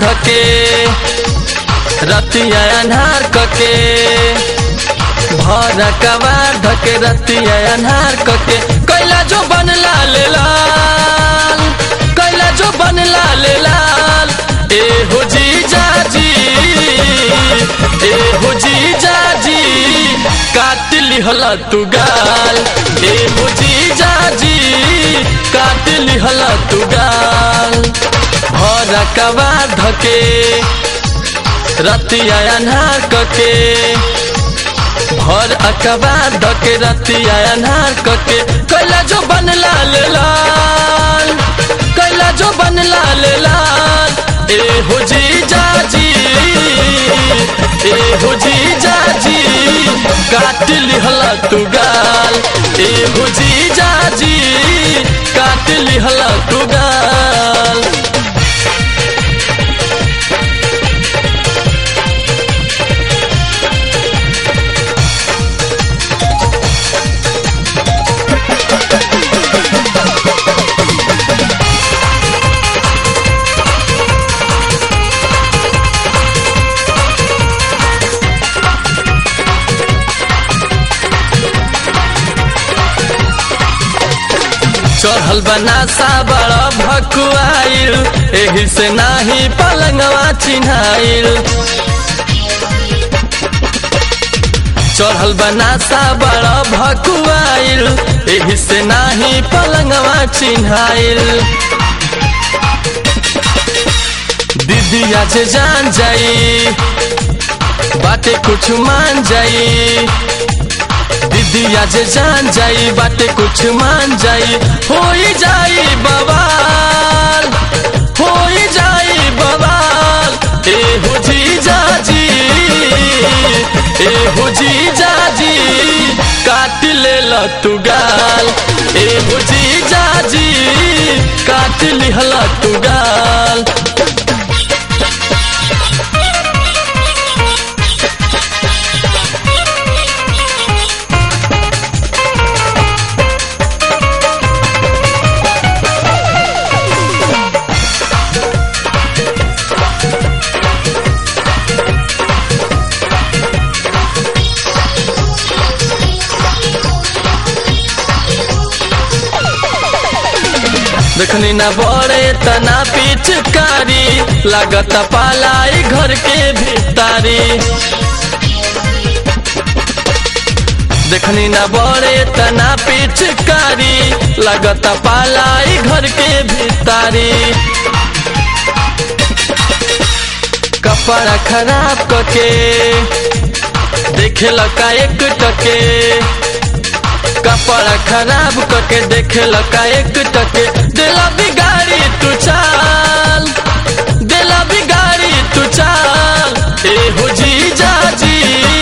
धके रतिया अन्हार कके भर कबार धके रतिया अन्हार कके कैला जो बन लाल लाल कैला जो बन लाल लाल ए हो जी जाजी ए हो जी जाजी काट लिहला तू गाल ए हो जी जाजी काट लिहला तू गाल भर कबार धके रतिया अन्हार कके भर अकबार धके रतिया अन्हार कके कैला जो बन लाल लाल कैला जो बन लाल लाल ए हो जी जाजी ए हो जी जाजी काट लिहला तू गाल ए हो जी जाजी काट लिहला तू गाल चढ़ल बनासा बड़ा भकुआइल एही से नाही पलंगवा चिन्हाइल चढ़ल बनासा बड़ा भकुआइल एही से नाही पलंगवा चिन्हाइल दीदी आज जान जाई बाटे कुछ मान जाई दीदी आज जान जाई बाटे कुछ मान जाई हो जाई बवाल हो जाई बवाल ए हो जी जाजी ए हो जी जाजी काट ले ल तू गाल ए हो जी जाजी काट लिहला तू गाल देखनी ना बड़े तना पिचकारी लागत पालाई घर के भीतारी देखनी ना बड़े तना पिचकारी लागत पालाई घर के भीतारी कपड़ा खराब कके देखे लका एक टके कपड़ा खराब करके देखे लका एक टके दिला बिगाड़ी तू चाल दिला बिगाड़ी तू चाल ए हो जी जाजी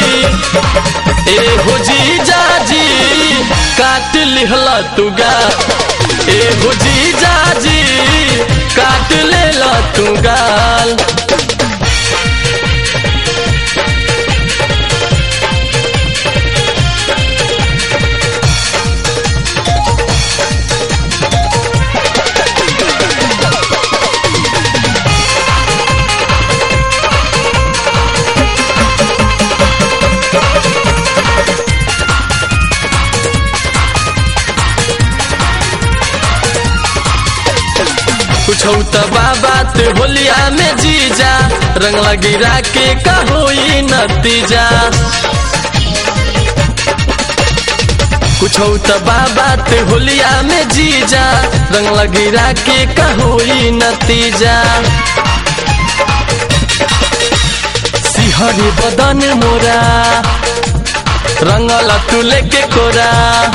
ए हो जी जाजी काट लिहला तू गा ए हो जी जाजी काट लेला तू गाल कुछ त बात होलिया में जीजा रंग लगिरा के का होई नतीजा कुछ त बात होलिया में जीजा रंग लगिरा के का होई नतीजा सिहरी बदन मोरा रंगल तू लेके कोरा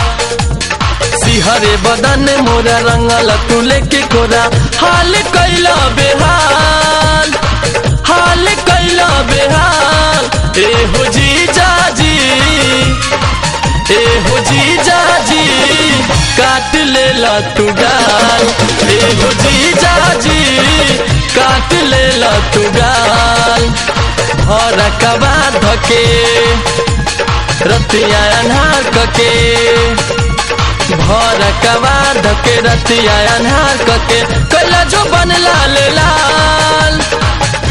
सिहरे बदन मोरा रंगल तू लेके कोरा हाल कैला बेहाल हाल कैला बेहाल ए हो जी जाजी ए हो जी जाजी काट ले ला तू गाल ए हो जी जाजी काट ले ला तू गाल भर कबा धके रतिया अन्हार कके भर कबा धके रतिया अन्हार कके कैला जो बन लाल लाल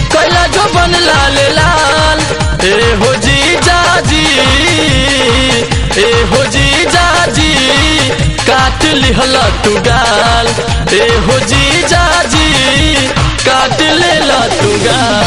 जो बन लाल लाल ए हो जी जाजी ए हो जी जाजी काट लिहल तू गाल ए हो जी जाजी काट ले तू गाल